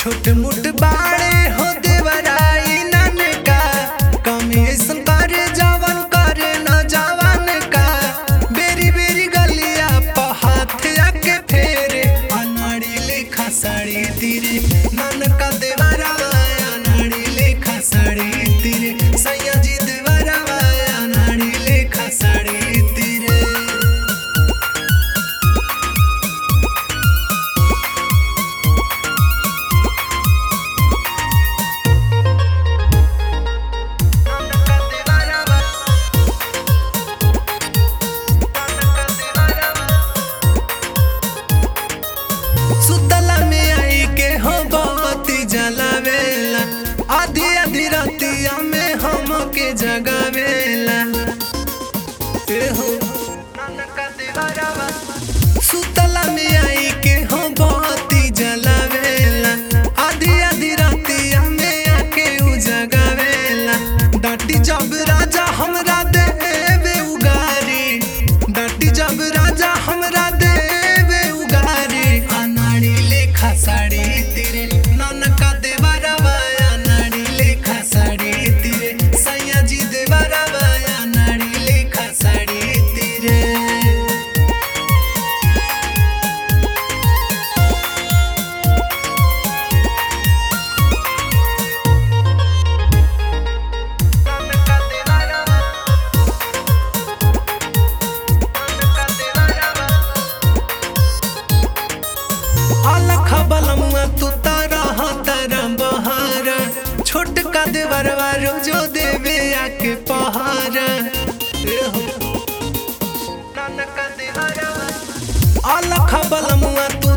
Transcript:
छोट मोट बाड़े हो देवराई ननका कमी ऐसन करे जवन करे न जवन का बेरी बेरी गलिया प हाथ आके फेरे अनाड़ी लेखा साड़ी तीरे ननका देवरावा अनाड़ी लेखा साड़ी तीरे सैया जी देवरावा अनाड़ी लेखा साड़ी तीरे सुतला में आई के हो बत्ती जलावेला आधी आधी रातिया में हम के जगावेला ए हो सुतला में आई के हो बत्ती जलावेला आधी आधी रातिया में आके उ जगावेला डाटी जब राजा हमरा देवे उगारी डाटी जब राजा हमरा देवे उगारी अनाड़ी लेखा साड़ी तेरे ननका देवा रवा अनाड़ी लेखा साड़ी तेरे सैया जी देवा रवा अनाड़ी लेखा साड़ी तेरे अलख बलमुआ तू तारा तारा बहारा छोट का देवरवा रोजो देवे आके पहारा ए हो। अलख बलमुआ तू